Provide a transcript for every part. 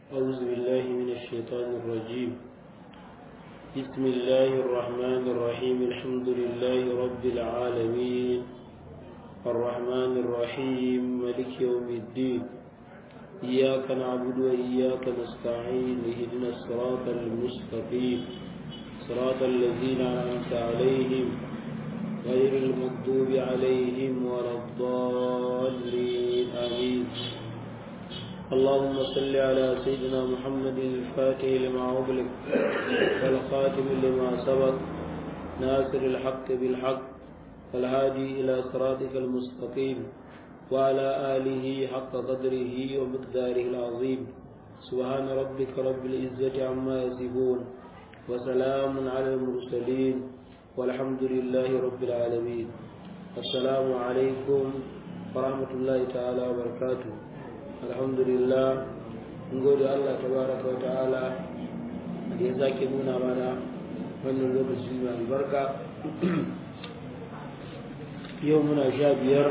أعوذ بالله من الشيطان الرجيم بسم الله الرحمن الرحيم الحمد لله رب العالمين الرحمن الرحيم ملك يوم الدين إياك نعبد وإياك نستعين اهدنا الصراط المستقيم صراط الذين أنعمت عليهم غير المغضوب عليهم ولا الضالين آمين اللهم صل على سيدنا محمد الفاتح لما أغلق والخاتم لما سبق ناصر الحق بالحق والهادي إلى صراطك المستقيم وعلى آله حق قدره ومقداره العظيم سبحان ربك رب العزة عما يصفون وسلام على المرسلين والحمد لله رب العالمين السلام عليكم ورحمة الله تعالى وبركاته الحمد لله gode Allah tabaraka wa ta'ala da ya sake nuna mana wannan lokaci mai albarka yau muna sha biyar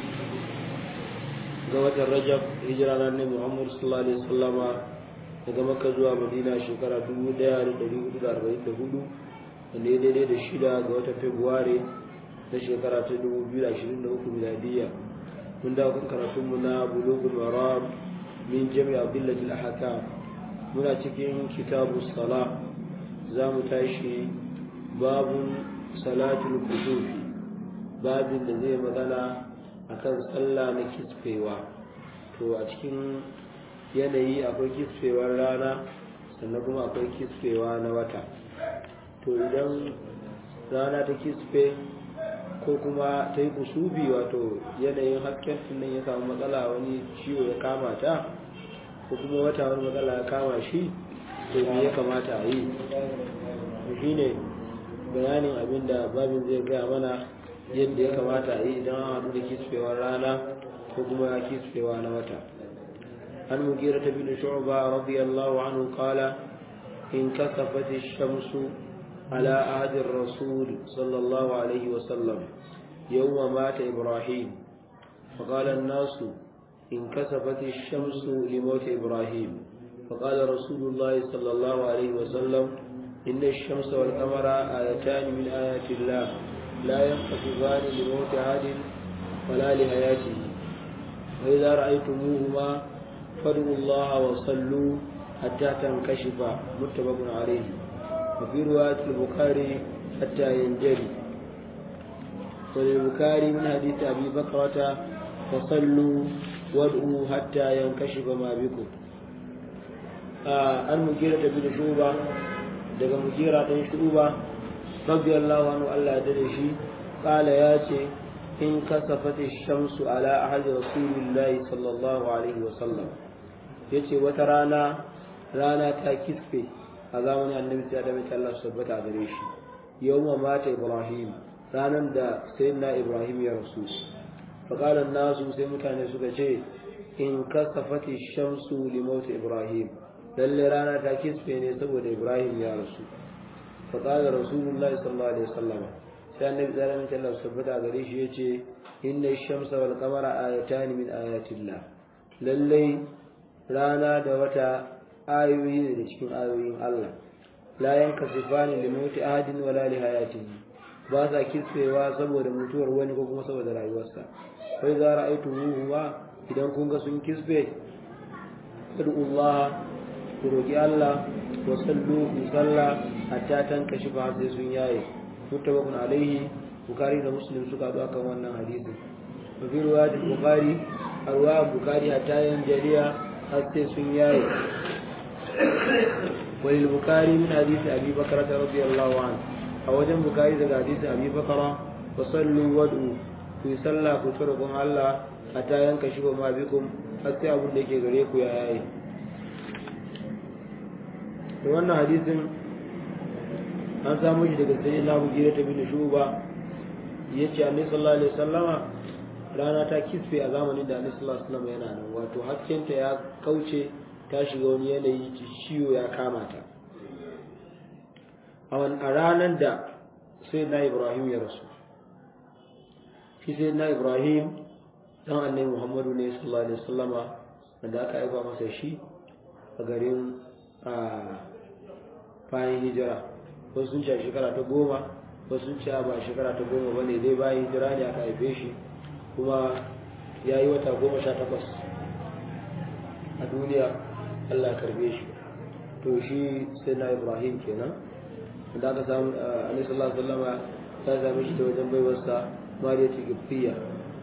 ga watan rajab hijira na ne muhammadu sallallahu alaihi wasallama daga makka zuwa madina shekara 1444 wanda ya daidai da shida ga watan februari na shekara ta 2023 miladiyya mun dawo kan karatunmu na bulugul maram min jami'a billatil ahkam muna cikin kitabu sala za mu tashi babun salatul kusufi babin da zai magana akan sallah na kisfewa to a cikin yanayi akwai kisfewar rana sannan kuma akwai kisfewa na wata to idan rana ta kisfe ko kuma ta yi kusubi wato yanayin hasken nan ya samu matsala wani ciwo ya kama ta ko kuma wata wani matsala ya kama shi to me ya kamata a yi shi ne bayanin abin da babin zai gaya mana yadda ya kamata a yi idan an haɗu da kisfewar rana ko kuma kisfewa na wata an mugira ta bin shu'ba radiyallahu anhu qala in kasafat ash-shamsu على عهد الرسول صلى الله عليه وسلم يوم مات إبراهيم فقال الناس انكسفت الشمس لموت إبراهيم فقال رسول الله صلى الله عليه وسلم إن الشمس والقمر آيتان من آيات الله لا ينخسفان لموت أحد ولا لحياته وإذا رأيتموهما فادعوا الله وصلوا حتى تنكشف متفق عليه وفي رواية البخاري حتى ينجلي وللبخاري من حديث أبي بكرة فصلوا وادعوا حتى ينكشف ما بكم آه المجيرة بن شوبة daga mujira ɗan shuba radiyallahu anhu Allah da shi qala ya ce in kasafati shamsu ala ahadi rasulillahi sallallahu alaihi wa sallam yace wata rana rana ta kisfe a zamanin annabi sai da mai Allah tabbata gare shi yawma mata ibrahim ranan da sayyidina ibrahim ya rasu fa qala nasu sai mutane suka ce in kasafati shamsu li maut ibrahim lalle rana ta kisfe ne saboda ibrahim ya rasu fa qala rasulullahi sallallahu alaihi wasallam sai annabi sai da mai Allah tabbata gare shi yace inna ash-shamsa wal qamara ayatan min ayatillah lalle rana da wata ayoyi ne da cikin ayoyin Allah la yanka sifani li mauti ahadin wala li hayatihi ba sa kisfewa saboda mutuwar wani ko kuma saboda rayuwarsa kai za ra'aytu huwa idan kun ga sun kisfe Allah ku roki Allah wa sallu ku salla hatta tankashi ba sai sun yaye muttafaqun alaihi bukari da muslim suka zo akan wannan hadisi wa fi riwayat bukhari arwa bukhari hatta yan jariya har sai sun yaye وللبكاري من حديث أبي بكرة رضي الله عنه أوجن بكاري ذا حديث أبي بكرة فصلوا وادعوا في صلى كتركم الله حتى ينكشف ما بكم حتى أبو لك غريك يا آي wannan hadisin an samu shi daga sai Allah mujira ta bin shuba yace Annabi sallallahu alaihi wasallama rana ta kisfe a zamanin da Annabi sallallahu alaihi wasallam yana nan wato haskenta ya kauce ta shiga wani yanayi ciwo ya kama ta a ranar da sai na ibrahim ya rasu shi sai na ibrahim dan annabi muhammadu ne sallallahu alaihi wasallama wanda aka aika masa shi a garin bayan hijira wasu sun ce a shekara ta goma wasu sun ce ba shekara ta goma ba ne dai bayan hijira ne aka haife shi kuma ya yi wata goma sha takwas a duniya allah ya karbe shi to shi sai na ibrahim kenan da aka samu alaihi sallallahu alaihi ya same shi ta wajen baiwarsa mariya tigibtiya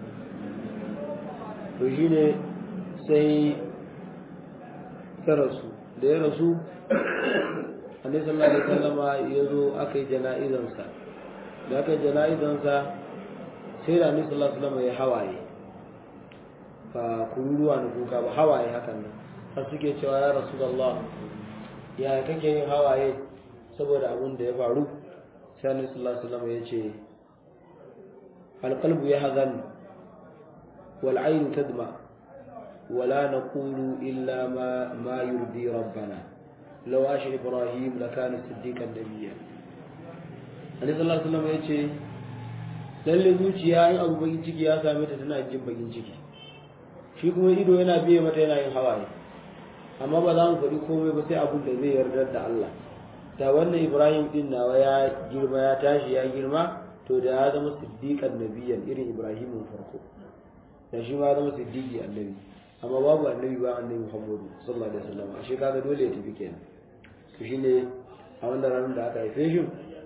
to shi ne sai ya rasu da ya rasu annabi sallallahu alaihi wasallama ya zo aka yi jana'izansa da aka yi jana'izansa sai da annabi sallallahu alaihi wasallama ya hawaye ba kururuwa na kuka ba hawaye hakan nan har suke cewa ya rasulullah ya kake yin hawaye saboda abin da ya faru sai annabi sallallahu alaihi wasallama ya ce alqalbu yahzan wal ayn tadma ولا نقول إلا ما ما يرضي ربنا لو عاش إبراهيم لكان صديقا نبيا Annabi sallallahu alaihi wasallam yace lalle zuciya in abu bakin ciki ya same ta tana jin bakin ciki shi kuma ido yana biye mata yana yin hawaye amma ba za mu faɗi komai ba sai abin da zai yarda da Allah da wannan Ibrahim din nawa ya girma ya tashi ya girma to da ya zama siddiqan nabiyyan irin Ibrahimin farko da shi ma ya zama siddiqi annabi amma babu annabi ba annabi Muhammadu sallallahu alaihi wasallam ashe kaga dole ya tafi kenan to shine a wannan ranar da aka haife shi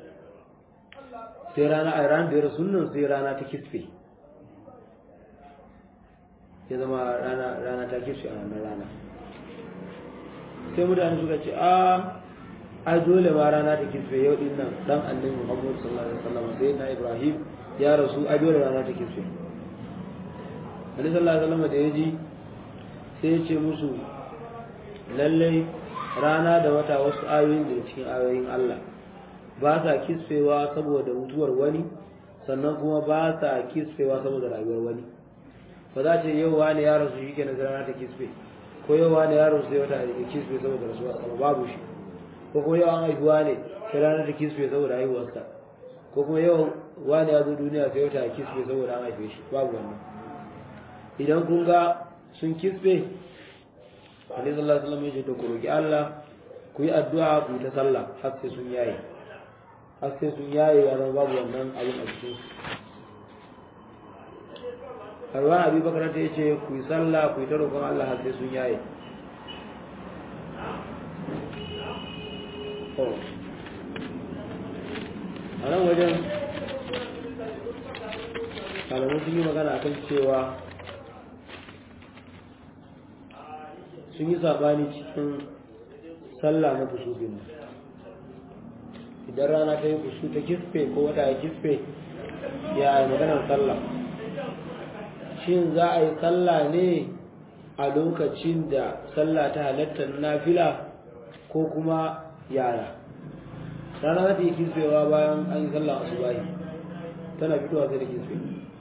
sai rana a ran da sunnan sai rana ta kisfe ya zama rana rana ta kisfe a wannan rana sai mutane suka ce a ai dole ma rana ta kisfe yau din nan dan annabi Muhammadu sallallahu alaihi wasallam sai na Ibrahim ya rasu ai dole rana ta kisfe Annabi sallallahu alaihi wasallam da ya ji sai ya ce musu lallai rana da wata wasu ayoyin da cikin ayoyin Allah ba sa kisfewa saboda mutuwar wani sannan kuma ba sa kisfewa saboda rayuwar wani ba za ce yau wani ya rasu shi kenan rana ta kisfe ko yau wani ya rasu sai wata ya kisfe saboda rasuwa sama babu shi ko kuma yau an haihuwa ne sai rana ta kisfe saboda haihuwarsa ko kuma yau wani ya zo duniya sai wata ya kisfe saboda an haife shi babu wannan idan kun ga sun kisbe Alaihi sallallahu alaihi wasallam ya ce to ku roki Allah ku yi addu'a ku yi ta sallah har sai sun yaye har sai sun yaye ya zama babu wannan abin a cikin su Harwan Abi Bakar ta yace ku yi sallah ku yi ta roƙon Allah har sai sun yaye a nan wajen malamu sun yi magana akan cewa sun yi sabani cikin sallah na kusufin idan rana ta yi kusu ta kisfe ko wata ya kisfe ya yi maganar sallah shin za a yi sallah ne a lokacin da sallah ta halatta na fila ko kuma yara rana za ta yi kisfewa bayan an yi sallah asubahi tana fitowa sai da kisfe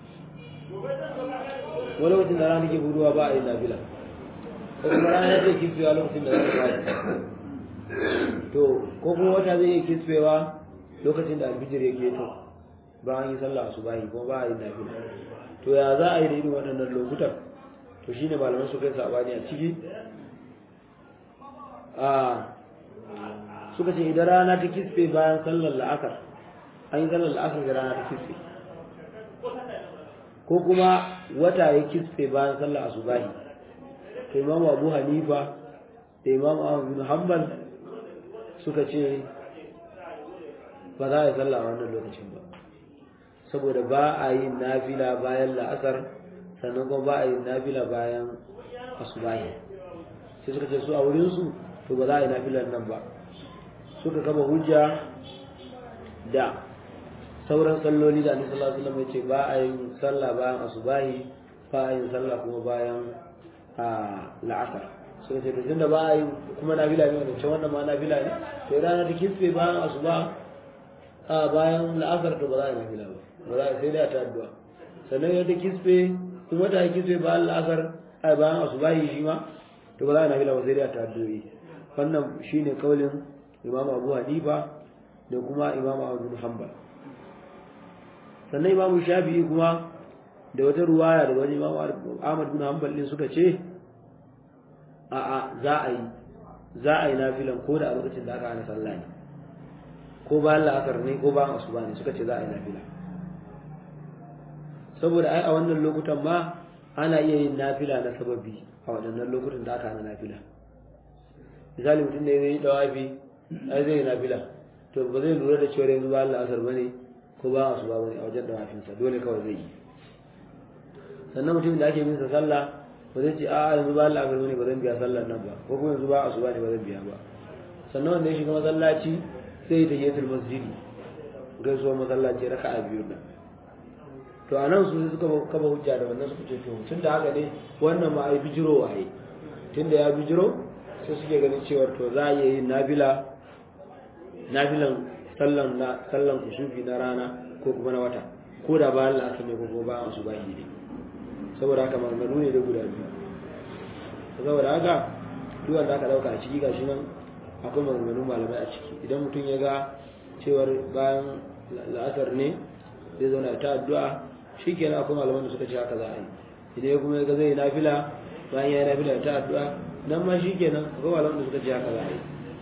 wani lokacin da rana ke buduwa ba a yi nafila ko kuma rana zai kisfewa lokacin da zai fadi to ko kuma wata zai iya kisfewa lokacin da alfijir ya keto bayan yi sallah su bayi kuma ba a yi nafila to ya za a yi da irin waɗannan lokutan to shine malaman su kai sabani a ciki a suka ce idan rana ta kisfe bayan sallar la'akar an yi sallar la'akar da rana ta kisfe ko kuma wata ya kisfe bayan sallar asubahi to imam abu hanifa da imam ahmad bin hanbal suka ce ba za a yi sallah a wannan lokacin ba saboda ba a yi nafila bayan la'asar sannan kuma ba a yi nafila bayan asubahi sai suka ce su a wurinsu to ba za a yi nafilar nan ba suka kama hujja da sauran salloli da annabi sallallahu alaihi wasallam ya ce ba a yin sallah bayan asubahi ba a yin sallah kuma bayan a la'asar suka ce tun da ba a yi kuma nafila ne wancan wannan ma nafila ne to rana ta kisfe bayan asuba a bayan la'asar to ba za a yi nafila ba ba za a sai da ta addu'a sannan ya ta kisfe kuma ta kisfe bayan la'asar a bayan asuba yi shi ma to ba za a yi nafila ba sai da ta addu'o'i wannan shine kaulin imam abu hanifa da kuma imam abu hanbal sannan imam shafi'i kuma da wata ruwaya da wani imam ahmad bin hanbal din suka ce a a za a yi za a yi nafilan ko da a lokacin da aka hana sallah ne ko bayan la'asar ne ko bayan asuba ne suka ce za a yi nafila saboda ai a wannan lokutan ma ana iya yin nafila na sababi a waɗannan lokutan da aka hana nafila misali mutum da ya yi dawafi ai zai yi nafila to ba zai lura da cewa yanzu bayan la'asar ba ne ko bayan asuba ba ne a wajen dawafinsa dole kawai zai yi sannan mutumin da ake bin sa sallah ba zai ce a yanzu bayan la'asar ba ne ba zan biya sallar nan ba ko kuma yanzu bayan asuba ne ba zan biya ba sannan wanda ya shiga masallaci sai ya tahiyatul masjidi gaisuwar masallaci raka'a biyu nan to a nan su suka kaba hujja da wannan suka ce to tun da haka ne wannan ma ai bijiro waye tun da ya bijiro sai suke ganin cewar to za a iya yin nafila nafilan sallan na sallan kusufi na rana ko kuma na wata ko da bayan la'asar ne ko kuma bayan su bayi ne saboda haka maganganu ne da guda biyu saboda haka duk wanda aka dauka a ciki gashi nan akwai maganganun malamai a ciki idan mutum ya ga cewar bayan la'asar ne zai zauna ta addu'a shi kenan akwai malaman da suka ce haka za a yi idan ya kuma ga zai nafila bayan ya yi nafila ta addu'a nan ma shi kenan akwai malaman da suka ce haka za a yi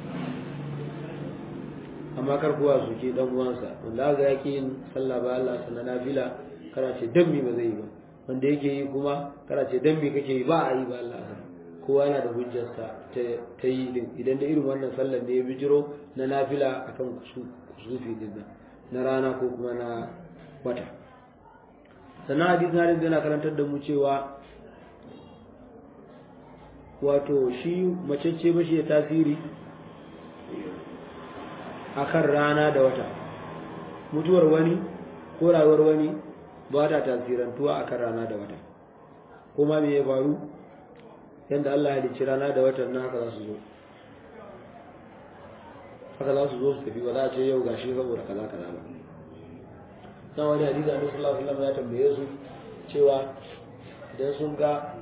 amma kar kowa su ke dan uwansa wanda aka yake yin sallah ba Allah sannan nafila kana ce dan mi ba zai yi ba wanda yake yi kuma kana ce dan mi kake yi ba a yi ba Allah kowa yana da hujjarsa ta yi din idan da irin wannan sallar ne ya bijiro na nafila akan kusufi din na rana ko kuma na wata sannan hadisi na yana karantar da mu cewa wato shi macece ba shi da tasiri akan rana da wata mutuwar wani ko rayuwar wani ba ta tasirantuwa akan rana da wata kuma me ya faru yadda Allah ya halicci rana da watan nan haka za su zo haka za su zo su tafi ba za a ce yau gashi saboda kaza kaza ba dan wani hadisi Annabi sallallahu alaihi wasallam ya tambaye su cewa idan sun ga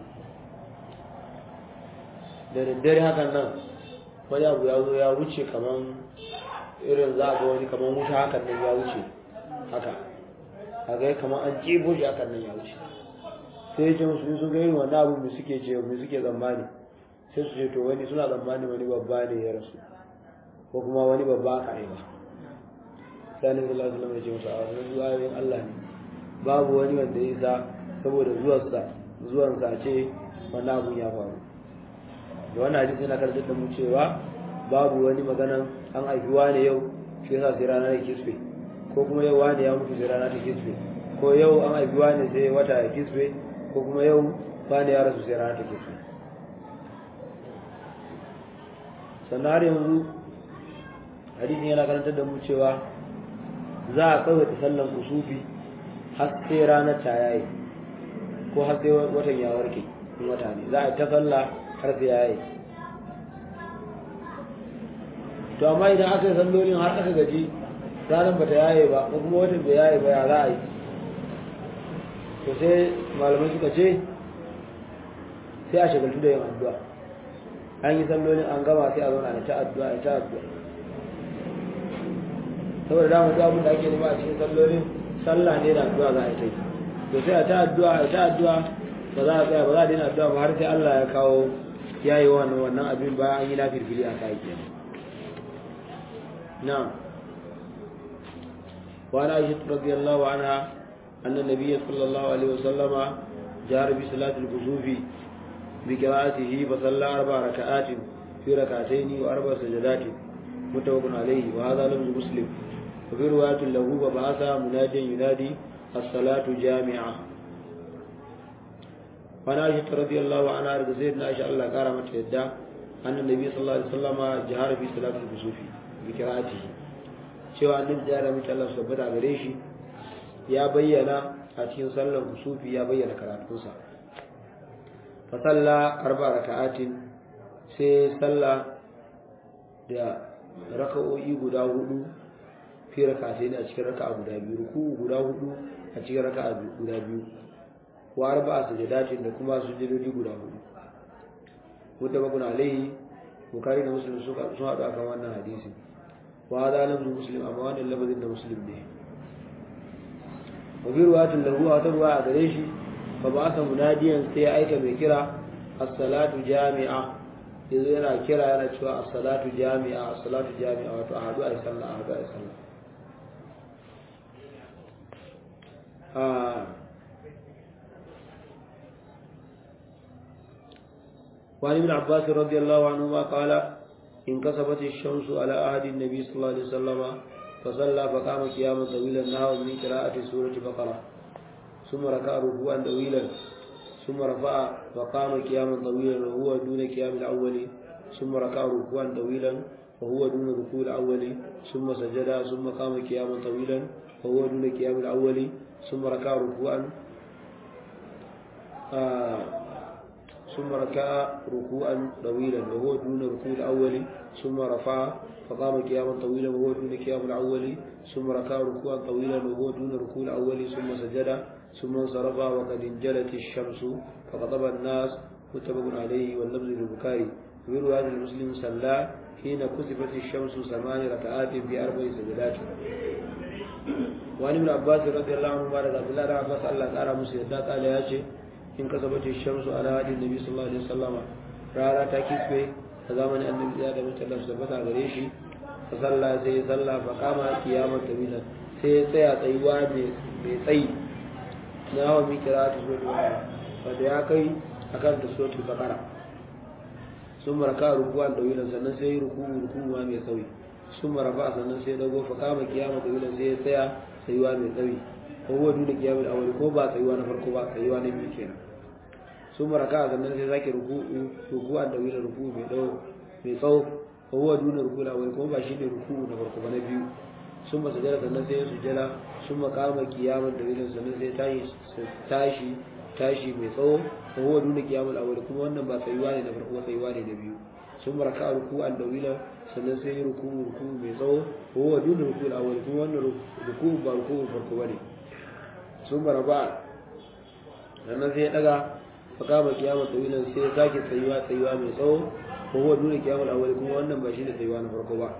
da daddare hakan nan wani abu ya zo ya wuce kaman irin za a ga wani kaman wuta hakan nan ya wuce haka a ga kaman an jebo shi hakan nan ya wuce sai ya ce musu sun ga irin wannan abu mai suke ce mai suke tsammani sai su ce to wani suna tsammani wani babba ne ya rasu ko kuma wani babba aka aiba sai ne sallallahu alaihi wasallam ya ce musu a wannan ayoyin Allah ne babu wani wanda ya isa saboda zuwansa zuwansa a ce wannan abun ya faru da wannan hadisi yana karantar da mu cewa babu wani maganan an haifi wani yau shi yasa sai rana ta kisfe ko kuma yau wani ya mutu sai rana ta kisfe ko yau an haifi wani sai wata ya kisfe ko kuma yau wani ya rasu sai rana ta kisfe sannan har yanzu hadisin yana karantar da mu cewa za a tsawaita sallan kusufi har sai ranar ta yayi ko har sai watan ya warke in wata ne za a ta sallah har sai yayi to amma idan aka yi sallolin har aka gaji ranar bata yaye ba ko kuma watan bai yaye ba ya za a yi to sai malamai suka ce sai a shagaltu da yin addu'a an yi sallolin an gama sai a zauna da ta addu'a da ta addu'a saboda dama duk abin da ake nema a cikin sallolin sallah ne da addu'a za a yi ta yi to sai a ta addu'a a ta addu'a ba za a tsaya ba za a daina addu'a ba har sai Allah ya kawo ya yi wannan wannan abin bayan an yi na firfili a kai kenan na'am wa ana aisha radiyallahu anha anna nabiyya sallallahu alaihi wasallama jahara bi salatil kusufi bi qira'atihi fa salla arba raka'atin fi rak'atayn wa arba sajadatin متفق عليه وهذا لفظ مسلم وفي رواية له وبعث مناديا ينادي الصلاة جامعة وعن عائشة رضي الله عنها رضي سيدنا عائشة الله كرمت يدا أن النبي صلى الله عليه وسلم جهر في صلاة الكسوف بقراءته cewa annabi da ya mace Allah su tabbata gare shi ya bayyana a cikin sallar kusufi ya bayyana karatunsa fa salla arba raka'atin sai salla da raka'o'i guda hudu fi raka'atai ne a cikin raka'a guda biyu ruku guda hudu a cikin raka'a guda biyu wa arba'a sajadatin da kuma sujudodi guda hudu wanda bakun alaihi bukari da muslim sun haɗu akan wannan hadisi wa hada lafzu muslim amma wannan lafazin da muslim ne wa bi ruwatin lahu wa ta ruwa a gare shi fa ba asa munadiyan sai ya aika mai kira as-salatu jami'a yanzu yana kira yana cewa as-salatu jami'a as-salatu jami'a wato a hadu a sallah a hadu a sallah وعن ابن عباس رضي الله عنهما قال انكسبت الشمس على عهد النبي صلى الله عليه وسلم فصلى فقام قياما طويلا نهى من قراءة سورة بقرة ثم ركع ركوعا طويلا ثم رفع فقام قياما طويلا وهو دون قيام الأول ثم ركع ركوعا طويلا وهو دون ركوع الأول ثم سجد ثم قام قياما طويلا وهو دون قيام الأول ثم ركع ركوعا آه ثم ركع ركوعا طويلا وهو دون ركوع الأول ثم رفع فقام قياما طويلا وهو دون قيام الأول ثم ركع ركوعا طويلا وهو دون ركوع الأول ثم سجد ثم انصرف وقد انجلت الشمس فخطب الناس متفق عليه واللفظ للبخاري في رواية المسلم صلى حين كسفت الشمس ثمان ركعات في أربع سجدات وعن ابن عباس رضي الله عنه قال عبد الله بن عباس الله تعالى مسجد قال يا شيخ in kasabace shamsu ala hadin nabi sallallahu alaihi wasallama rana ta kisbe a zamanin annabi ya da mutum su tabbata gare shi fa salla sai ya salla fa kama kiyamar tabila sai ya tsaya tsayuwa mai tsayi na hawa mi kira ta so da wanda ya kai akan ta so ta bakara sun maraka rukuwan tawilan sannan sai ruku ruku ma mai tsawi sun maraba sannan sai dago fa kama kiyamar tawilan sai ya tsaya tsayuwa mai tsawi ko huwa duna kiyamul awwal ko ba tsayuwa na farko ba tsayuwa na biyu kenan sun maraka sannan sai zaki ruku'u ruku'an da wila ruku'u mai tsawo mai tsawo ko huwa duna ruku'ul awwal ko ba shine ruku'u na farko ba na biyu sun ba sujada sannan sai sujada sun makama kiyaman da wila sannan sai tashi tashi tashi mai tsawo ko huwa duna kiyamul awwal kuma wannan ba tsayuwa ne na farko ba tsayuwa ne na biyu sun maraka ruku'an da wila sannan sai ruku'u ruku'u mai tsawo ko huwa duna ruku'ul awwal kuma wannan ruku'u ba ruku'u farko ba ne sun baraba sannan sai ya daga fakama kiyama tawilan sai ya sake tsayuwa tsayuwa mai tsawo ko huwa duna kiyamul awwal kuma wannan ba shi ne tsayuwa na farko ba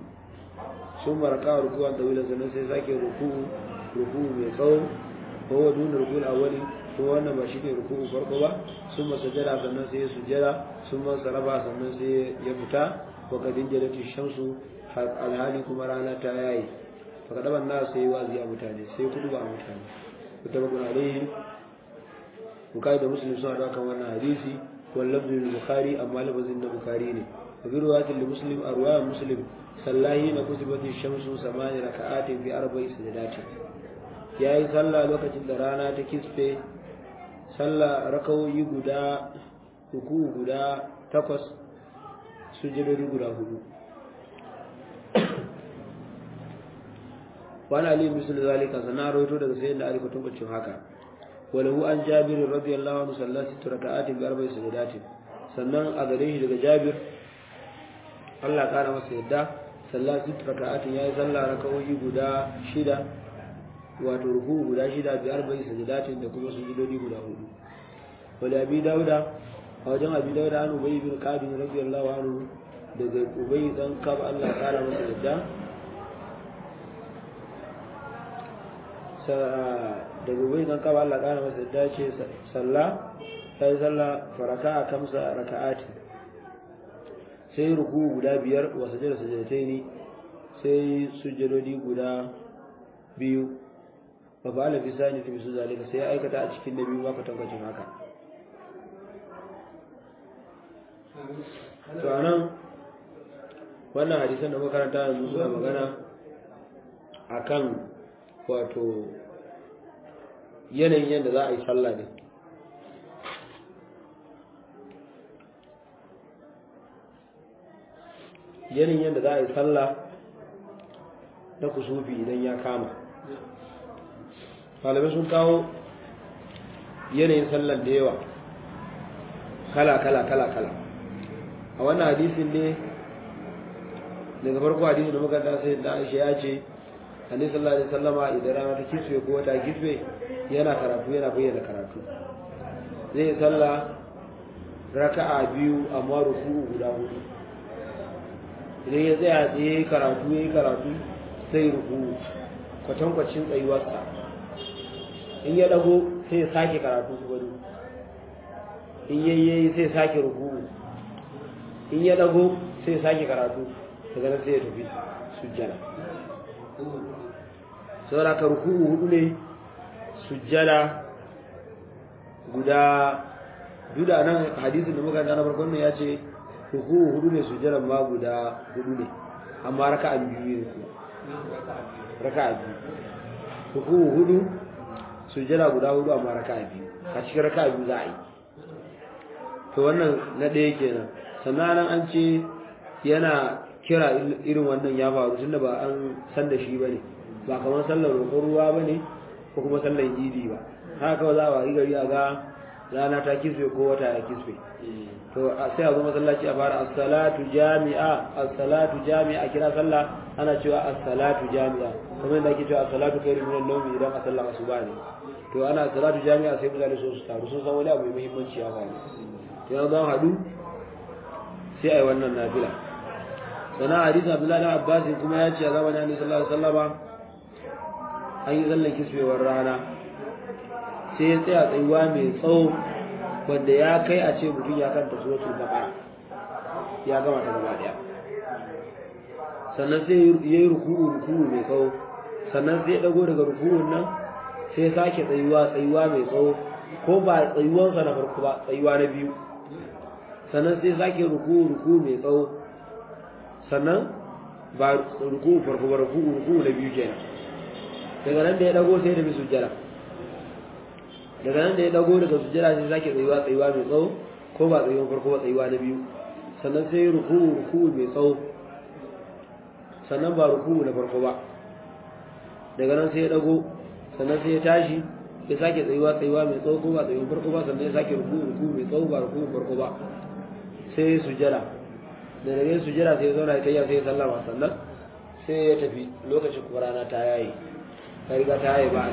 sun baraka rukuwan tawilan sannan sai ya sake ruku ruku mai tsawo ko huwa duna rukul awwal kuma wannan ba shi ne ruku farko ba sun masajada sannan sai ya sujjada sun masaraba sannan sai ya fita wa kadin jalati shamsu alhali kuma rana ta yayi fakadaban na sai wazi a mutane sai kudu ba a mutane mutabakun alaihi bukari da muslim suna da kan wannan hadisi wal lafzul bukhari amma lafazin na bukhari ne wa bi riwayatil muslim a riwayar muslim sallahi na kutubati shamsu samani raka'atin fi arba'i sajadatin yayi sallah lokacin da rana ta kisfe sallah rakawoyi guda uku guda takwas sujudodi guda hudu wani ali misali zalika sana rawaito daga sayyidina ali kutun bacin haka walahu an jabir radiyallahu anhu sallallahu alaihi raka'atin bi arba'i sajadatin sannan a gare shi daga jabir Allah kara masa yadda sallallahu alaihi raka'atin yayi sallah raka'o'i guda shida wato ruku guda shida bi arba'i sajadatin da kuma sujudodi guda hudu wala abi dauda a wajen abi dauda an ubay bin ka'ab radiyallahu anhu daga ubay dan kab Allah kara masa yadda daga wai dan kaba Allah kana masa dace salla sai salla faraka a kamsa raka'ati sai ruku guda biyar wa sajada sajadataini sai sujudodi guda biyu fa fa'ala fi sani fi su zalika sai aikata a cikin nabi ma kwatankwacin haka to anan wannan hadisan da makaranta yanzu suna magana akan wato yanayin yadda za a yi sallah ne yanayin yadda za a yi sallah na kusufi idan ya kama malamai sun kawo yanayin sallar da yawa kala kala kala kala a wannan hadisin ne daga farko hadisin da muka sai da aisha ya ce annabi sallallahu alaihi wasallama idan rana ta kiswe ko wata kiswe yana karatu yana bayyana karatu zai sallah raka'a biyu amma ruku'u guda hudu idan ya tsaya tsaye karatu yayi karatu sai ruku'u kwatankwacin tsayuwarsa in ya dago sai ya sake karatu su gado in yayi sai sake ruku'u in ya dago sai ya sake karatu daga nan sai ya tafi sujjada saboda ka ruku'u hudu ne sujjada guda duda nan hadisin da muka na farkon nan ya ce ruku'u hudu ne sujjada ma guda hudu ne amma raka'a biyu ne raka'a biyu ruku'u hudu sujjada guda hudu amma raka'a biyu a cikin raka'a biyu za a yi to wannan na ɗaya kenan sannan nan an ce yana kira irin wannan ya faru tunda ba an san da shi ba ne ba kamar sallar roƙon ruwa ba ne ko kuma sallar idi ba haka kawai za a wari gari a ga rana ta kisbe ko wata ya kisbe to sai a zo masallaci a fara as-salatu jami'a as-salatu jami'a kira sallah ana cewa as-salatu jami'a kamar yadda ake cewa as-salatu khairu minan nawmi idan a sallar asuba ne to ana as-salatu jami'a sai mutane so su taru sun san wani abu mai muhimmanci ya faru to yanzu zan haɗu sai a yi wannan nafila sannan hadisin abdullahi na abbas kuma ya ce a zamanin annabi sallallahu alaihi wasallama an yi zallan kisbewar rana sai ya tsaya tsayuwa mai tsawo wanda ya kai a ce mutum ya kanta suratul baqara ya gama ta gaba daya sannan sai ya yi ruku'u ruku'u mai tsawo sannan sai ya dago daga ruku'un nan sai ya sake tsayuwa tsayuwa mai tsawo ko ba tsayuwansa na farko ba tsayuwa na biyu sannan sai sake ruku'u ruku'u mai tsawo sannan ba ruku'u farko ba ruku'u ruku'u na biyu kenan daga nan da ya dago sai da bi sujjada daga nan da ya dago daga sujjada sai sake tsayuwa tsayuwa mai tsawo ko ba tsayuwan farko ba tsayuwa na biyu sannan sai ruku'u ruku'u mai tsawo sannan ba ruku'u na farko ba daga nan sai ya dago sannan sai ya tashi ya sake tsayuwa tsayuwa mai tsawo ko ba tsayuwan farko ba sannan ya sake ruku'u ruku'u mai tsawo ba ruku'u farko ba sai ya sujjada da daga yin sujjada sai ya zauna ya tayya sai ya sallama sannan sai ya tafi lokacin kuma rana ta yayi ta riga ta yayi ba a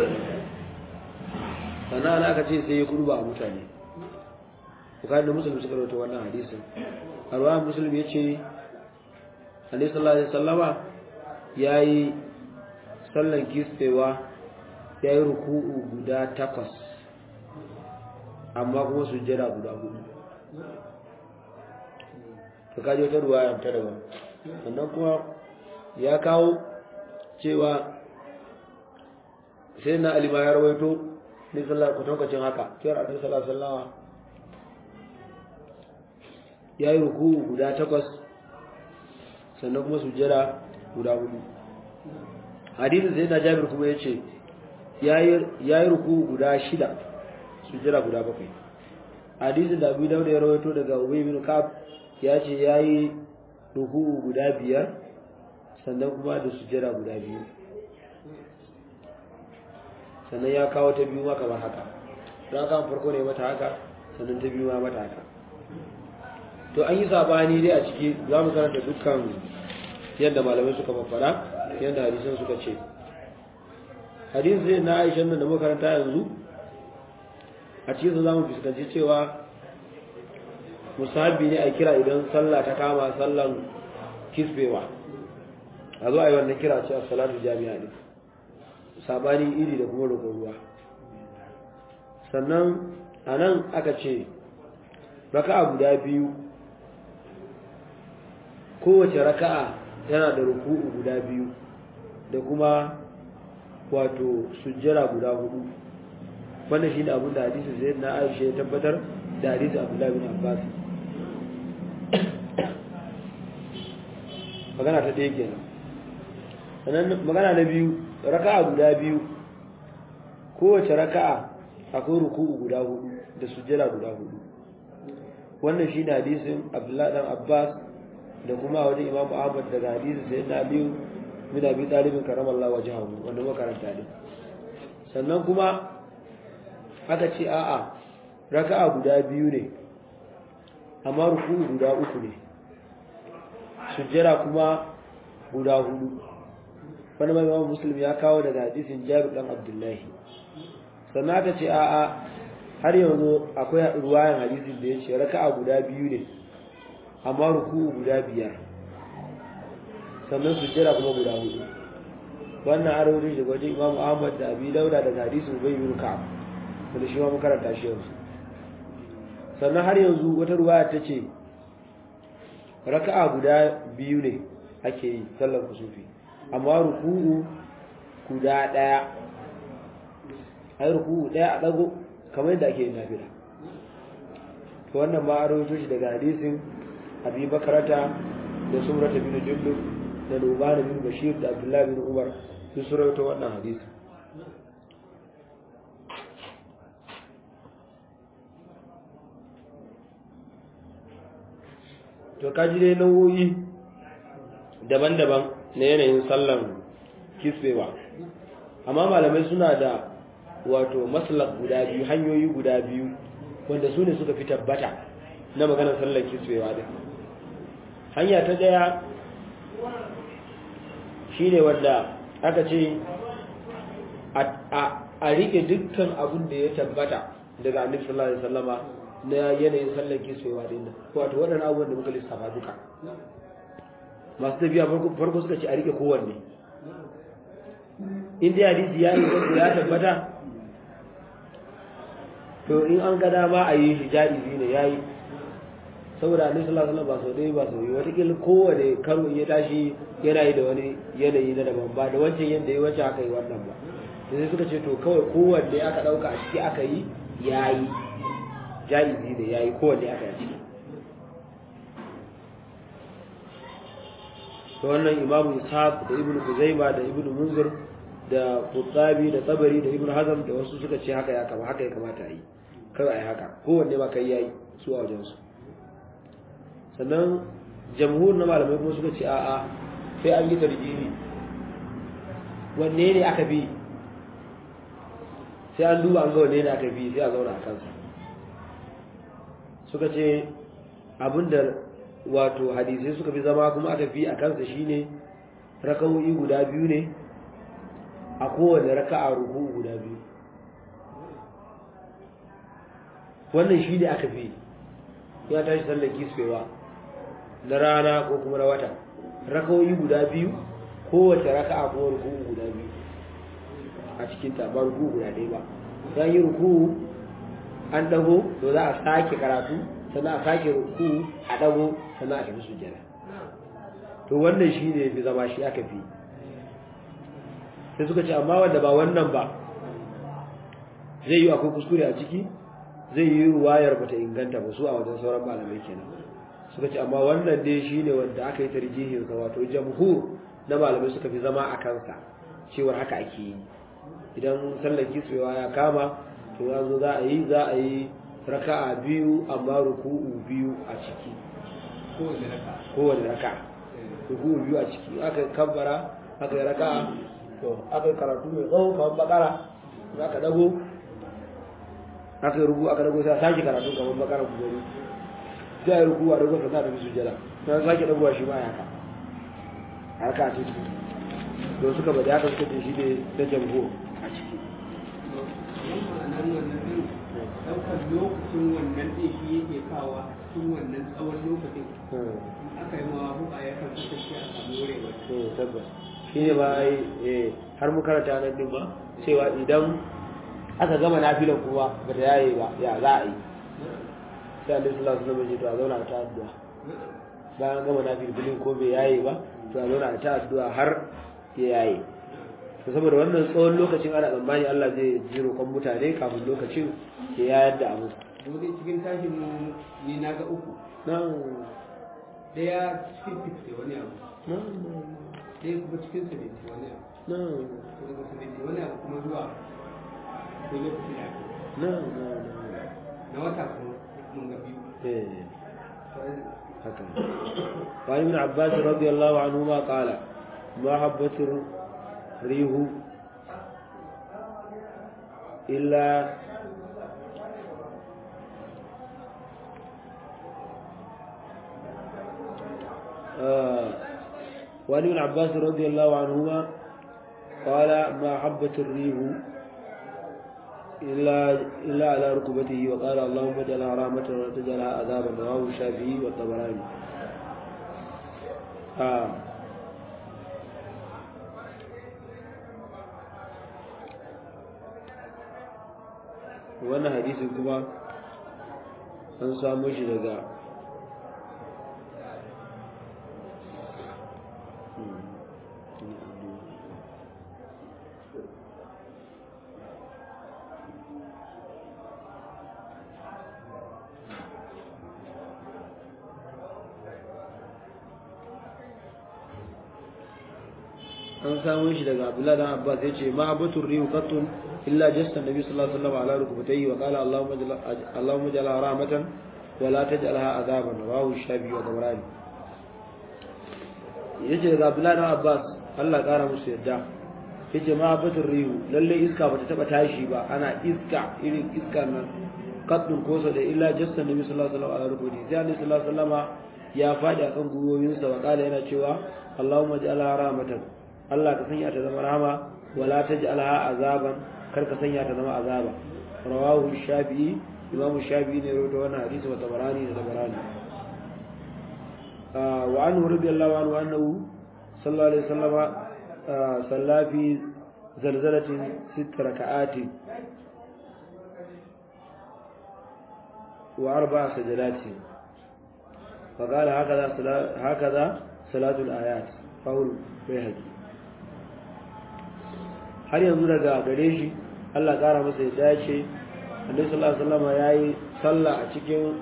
sannan ana aka ce sai ya kurba a mutane bukari da musulmi suka rauta wannan hadisin a ruwan musulmi ya ce hadis sallallahu alaihi sallama ya yi sallan kispewa ya yi ruku'u guda takwas amma kuma sujjada guda hudu ta kaji wata ruwa ta daban sannan kuma ya kawo cewa sai na alima ya rawaito ne sallar kwatankwacin haka cewar a sallar sallawa ya yi ruku guda takwas sannan kuma sujjada guda hudu hadisin sai na jami'ar kuma ya ce ya yi ruku guda shida sujjada guda bakwai hadisin da abu dauda ya rawaito daga ubay bin kaf ya ce ya yi ruku guda biyar sannan kuma da sujjada guda biyu sannan ya kawo ta biyu ma kamar haka don haka farko ne mata haka sannan ta biyu ma mata haka to an yi sabani dai a ciki za mu karanta dukkan yadda malamai suka mafara yadda hadisan suka ce hadisi zai na aishan nan da makaranta yanzu a cikin za mu fuskanci cewa musabi ne a kira idan sallah ta kama sallan kisbewa a zo a yi wannan kira ce a salatu jami'a ne sabanin iri da kuma roƙon ruwa sannan a nan aka ce raka'a guda biyu kowace raka'a yana da ruku'u guda biyu da kuma wato sujjara guda hudu wannan shi ne abin da hadisi zai na aisha ya tabbatar da hadisi abdullahi bin abbas magana ta ɗaya kenan sannan magana na biyu raka'a guda biyu kowace raka'a akwai ruku'u guda hudu da sujjada guda hudu wannan shine hadisin Abdullah dan Abbas da kuma wajen Imam Ahmad daga hadisin Sayyidina Ali bin Abi Talib karamallahu wajhahu wanda muka karanta din sannan kuma aka ce a'a raka'a guda biyu ne amma ruku'u guda uku ne sujjada kuma guda hudu wani mai imam muslim ya kawo daga hadisin jabir dan abdullahi sannan aka ce a'a har yanzu akwai ruwayan hadisin da ya ce raka'a guda biyu ne amma ruku'u guda biyar sannan sujjada kuma guda hudu wannan arori daga wajen imam ahmad da abi dauda daga hadisin bai bin ka'ab wanda shi ma mun karanta shi yanzu sannan har yanzu wata ruwaya ta ce raka'a guda biyu ne ake yi sallar kusufi amma ruku'u guda daya ai ruku'u daya a dago kamar yadda ake yin nafila to wannan ma a rawaito shi daga hadisin abi bakarata da surata bin jundub da nuban bin bashir da abdullahi bin umar su su rawaito wannan hadisin to kaji dai nau'o'i daban-daban na yanayin sallan kiswewa amma malamai suna da wato maslak guda biyu hanyoyi guda biyu wanda su ne suka fi tabbata na maganar sallar kiswewa din hanya ta daya shine wanda aka ce a rike dukkan abin da ya tabbata daga annabi sallallahu alaihi wasallama na yanayin sallar kiswewa din nan wato waɗannan abubuwan da muka lissafa duka masu tafiya farko suka ce a rike kowanne in dai hadisi ya yi ya tabbata to in an ga dama a yi shi jaizi ne yayi saboda annabi sallallahu alaihi wasallam ba sau dai ba sau yi wataƙila kowane karo ya tashi yana yi da wani yanayi na daban ba da wancan yadda ya wancan aka yi wannan ba sai suka ce to kawai kowanne aka ɗauka a ciki aka yi yayi jaizi ne yayi kowanne aka yi ciki to wannan imamu ishaq da ibnu kuzaima da ibnu munzir da Qurtabi da Tabari da Ibn Hazm da wasu suka ce haka ya kama haka ya kamata a yi kawai a yi haka kowanne ba kai yayi su a wajen su sannan jamhur na malamai kuma suka ce a'a sai an yi tarjihi wanne ne aka bi sai an duba an ga wanne ne aka bi sai a zauna a kansa suka ce abinda wato hadisai suka fi zama kuma aka fi a kansa shine rakawoyi guda biyu ne a kowane raka'a ruku guda biyu wannan shi ne aka fi ya tashi sallar kisfewa na rana ko kuma na wata rakawoyi guda biyu kowace raka'a kuma ruku guda biyu a cikin ta ba ruku guda ɗaya ba ya yi ruku an dago to za a sake karatu sannan a sake ruku a dago sannan a tafi sujjada to wannan shi ne fi zama shi aka fi sai suka ce amma wanda ba wannan ba zai yi akwai kuskure a ciki zai yi ruwayar bata inganta ba su a wajen sauran malamai kenan suka ce amma wannan dai shine wanda aka yi tarjihin sa wato jamhur na malamai suka fi zama a kansa cewar haka ake yi idan sallar kitsewa ya kama to ya zo za a yi za a yi raka'a biyu amma ruku'u biyu a ciki kowane raka'a ruku'u biyu a ciki aka kabbara aka yi raka'a to aka yi karatu mai tsawo kamar bakara za ka dago aka yi ruku aka dago sai a sake karatu kamar bakara ku gani sai a yi ruku a dago sannan da bisu jira sai sake dagowa shi ma ya ka haka a ciki to suka bada haka suka ce shi ne na jamho a ciki ɗaukar lokacin wannan ɗin shi yake kawa cikin wannan tsawon lokacin aka yi mawa buka ya kan kasance a samu wurewa tabbas shi ne ba ai har mu karanta nan din ba cewa idan aka gama nafilan kuma ba ta yaye ba ya za a yi sai Allah sallallahu alaihi wasallam ya to a zauna ta addu'a bayan gama nafilin ko bai yaye ba to a zauna ta addu'a har ya yaye to saboda wannan tsawon lokacin ana tsammani Allah zai ji roƙon mutane kafin lokacin ya yayar da abu dole cikin tashin mu ni na ga uku nan ɗaya cikin fifty wani abu nan ɗaya kuma cikin seventy wani abu nan to daga seventy wani abu kuma zuwa ko lokaci da ake nan nan na wata kuma mun ga biyu eh haka وعن ابن عباس رضي الله عنهما قال ما حبت الريح إلا آه وعن ابن عباس رضي الله عنهما قال ما حبت الريح إلا إلا على ركبته وقال اللهم اجعلها رحمة ولا تجعلها عذابا رواه الشافعي والطبراني آه. wannan hadisin kuma an samu shi daga an samu shi daga Abdullah dan Abbas yace ma abatur rihu qattun illa jassa nabi sallallahu alaihi wasallam ala rukbatayhi wa qala allahumma jalla allahumma jalla rahmatan wa la taj'alha azaban rawahu shabi wa dawrani yace daga Abdullah dan Abbas Allah kara musu yadda yace ma abatur rihu lalle iska bata taba tashi ba ana iska irin iska nan qattun kosa da illa jassa nabi sallallahu alaihi wasallam ala rukbatayhi sai annabi sallallahu alaihi wasallam ya fadi akan gwiwoyinsa wa kala yana cewa allahumma ja'alha rahmatan Allah ka sanya ta zama rahama wala taj'alha azaban kar ka sanya ta zama azaba rawahu shafi'i imamu shafi'i ne rawaito wannan hadisi wa tabarani da tabarani wa anhu radiyallahu anhu annahu sallallahu alaihi wasallam salla fi zalzalatin sitt raka'ati wa arba'a sajadati فقال هكذا هكذا صلاة الآيات فهو بيهقي har yanzu daga gare shi Allah kara masa ya dace Annabi sallallahu alaihi wasallam yayi sallah a cikin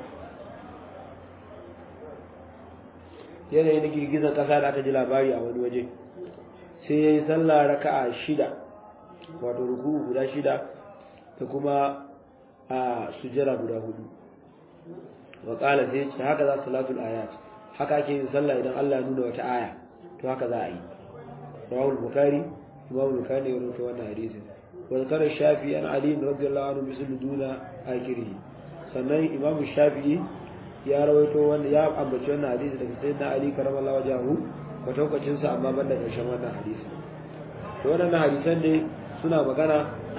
yanayi na girgizar kasa da aka ji labari a wani waje sai yayi sallah raka'a shida wato ruku guda shida da kuma a sujjara guda hudu wa qala sai ce haka za salatul ayat haka ake yin sallah idan Allah ya nuna wata aya to haka za a yi rawul bukhari imam bukhari ya rubuta wannan hadisi wa zakara shafi an ali radiyallahu anhu bisul duna akiri sannan imam shafi'i ya rawaito wanda ya ambaci wannan hadisi daga sayyidina ali karamallahu wajhahu kwatankacin sa amma banda karshen wannan hadisi to wannan hadisan ne suna magana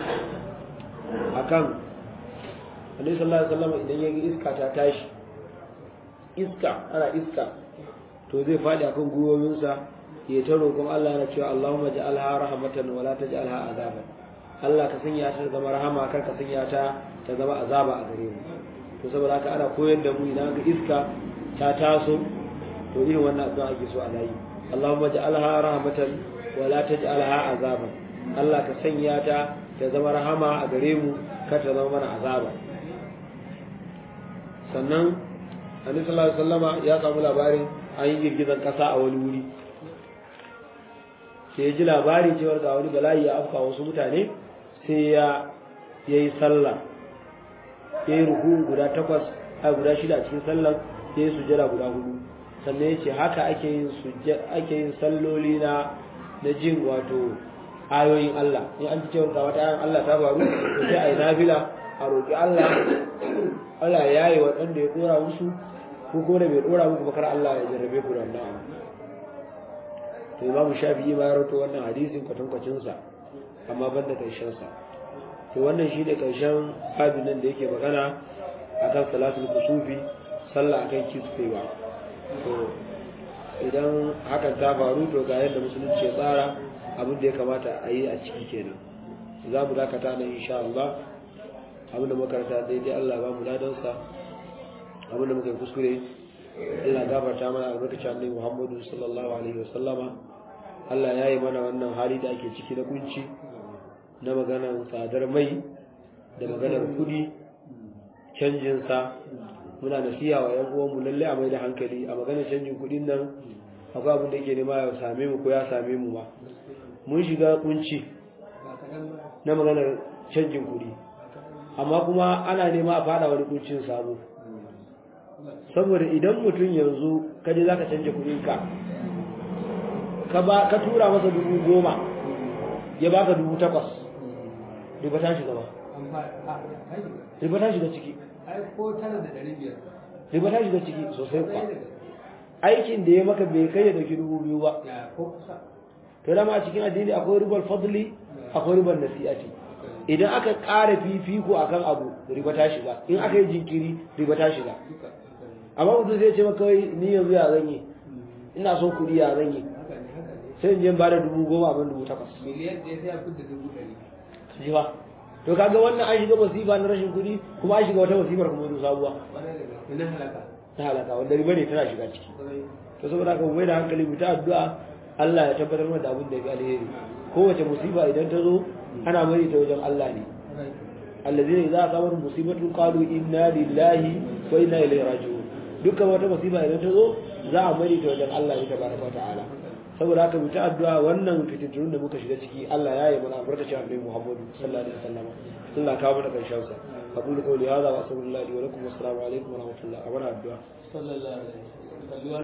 akan Annabi sallallahu alaihi wasallam idan ya iska ta tashi iska ana iska to zai fadi akan gwiwoyinsa ya ta roƙon Allah na cewa Allahumma ja'alha rahmatan wa la taj'alha azaban Allah ka sanya ta zama rahama kar ka sanya ta ta zama azaba a gare mu to saboda haka ana koyar da mu idan ga iska ta taso to irin wannan addu'a ake so a yi Allahumma ja'alha rahmatan wa la taj'alha azaban Allah ka sanya ta ta zama rahama a gare mu kar ta zama mana azaba sannan Annabi sallallahu alaihi wasallama ya samu labarin an yi girgizan kasa a wani wuri sai ya ji labari cewar ga wani bala'i ya afka wasu mutane sai ya yi sallah ya yi ruku guda takwas a guda shida a cikin sallan ya yi sujjada guda hudu sannan ya ce haka ake yin ake yin salloli na na jin wato ayoyin Allah in an ji cewar ga wata ayan Allah ta faru sai a yi nafila a roƙi Allah Allah ya yi waɗanda ya ɗora musu ko ko da bai ɗora muku bakar Allah ya jarrabe ku da wannan to imamu shafi'i ma ya rawaito wannan hadisin kwatankwacin sa amma ban da karshen sa to wannan shi ne karshen babin nan da yake magana akan salatul kusufi sallah akan kisfewa to idan hakan ta faru to ga yadda musulunci ya tsara abin da ya kamata a yi a ciki kenan za mu dakata nan insha Allah abin da makaranta daidai Allah ba mu ladansa abin da muka yi kuskure Allah gafarta mana albarkacin annabi Muhammadu sallallahu alaihi wasallama Allah ya yi mana wannan hali da ake ciki na kunci na maganar tsadar mai da maganar kudi canjin sa muna nasiha wa ƴan uwanmu lalle a mai da hankali a maganar canjin kudin nan akwai abin da yake nema ya same mu ko ya same mu ba mun shiga kunci na maganar canjin kudi amma kuma ana nema a fada wani kuncin sabo saboda idan mutum yanzu kaje za ka canja kudinka ka ba ka tura masa dubu goma ya baka dubu takwas riba ta shiga ba riba ta shiga ciki riba ta shiga ciki sosai kuwa aikin da ya maka bai kai ya dauki dubu biyu ba to dama a cikin addini akwai ribar fadli akwai ribar nasi'ati idan aka ƙara fifiko akan abu riba ta shiga in aka yi jinkiri riba ta shiga amma mutum zai ce maka ni yanzu ya zan yi ina son kuɗi ya zan yi sai in je ba da dubu goma abin dubu takwas miliyan ɗaya sai a fidda dubu ɗari shi ba to kaga wannan an shiga masifa na rashin kuɗi kuma an shiga wata masifar kuma wani sabuwa na halaka ta halaka wanda riba ne tana shiga ciki to saboda haka mu mai da hankali mu ta addu'a Allah ya tabbatar mana da abin da ya fi alheri kowace musiba idan ta zo ana mai ta wajen Allah ne allazina idza asabat musibatu qalu inna lillahi wa inna ilaihi raji'un dukkan wata musiba idan ta zo za a mai ta wajen Allah ne tabaraka ta'ala saboda haka mu ta addu'a wannan fitintunun da muka shiga ciki Allah ya yi mana albarkacin annabi Muhammadu sallallahu alaihi wasallam Allah ka mana karshen sa aqulu qawli hadha wa astaghfirullahi wa lakum wa assalamu alaikum wa rahmatullahi wa barakatuh sallallahu alaihi wasallam